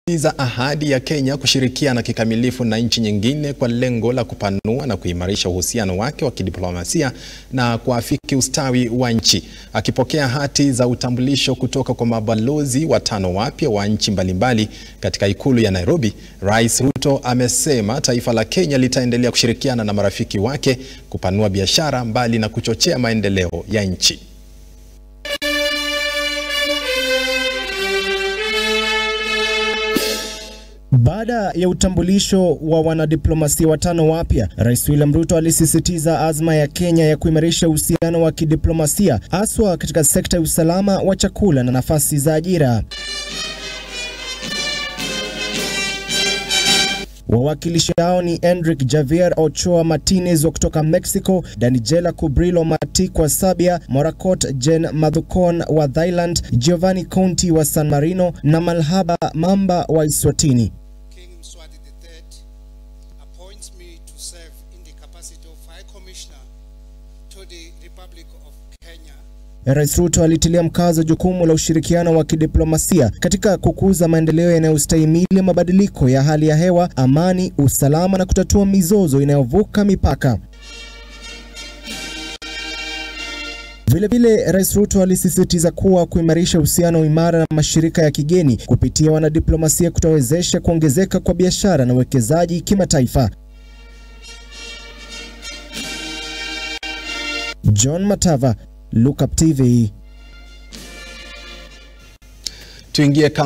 za ahadi ya Kenya kushirikiana kikamilifu na nchi nyingine kwa lengo la kupanua na kuimarisha uhusiano wake wa kidiplomasia na kuafiki ustawi wa nchi. Akipokea hati za utambulisho kutoka kwa mabalozi watano wapya wa nchi mbalimbali katika ikulu ya Nairobi, Rais Ruto amesema taifa la Kenya litaendelea kushirikiana na marafiki wake kupanua biashara mbali na kuchochea maendeleo ya nchi. Baada ya utambulisho wa wanadiplomasia watano wapya, Rais William Ruto alisisitiza azma ya Kenya ya kuimarisha uhusiano wa kidiplomasia haswa katika sekta ya usalama wa chakula na nafasi za ajira. Wawakilishi hao ni Enrique Javier Ochoa Martinez wa kutoka Mexico, Danijela Kubrilo Matik wa Serbia, Morakot Jen Madhukon wa Thailand, Giovanni Conti wa San Marino na Malhaba Mamba wa Eswatini. King Mswati III appoints me to serve in the capacity of High Commissioner to the Republic of Kenya. Rais Ruto alitilia mkazo jukumu la ushirikiano wa kidiplomasia katika kukuza maendeleo yanayostahimili mabadiliko ya hali ya hewa, amani, usalama na kutatua mizozo inayovuka mipaka. Vilevile, Rais Ruto alisisitiza kuwa kuimarisha uhusiano imara na mashirika ya kigeni kupitia wanadiplomasia kutawezesha kuongezeka kwa biashara na uwekezaji kimataifa. John Matava, Look Up TV. Tuingie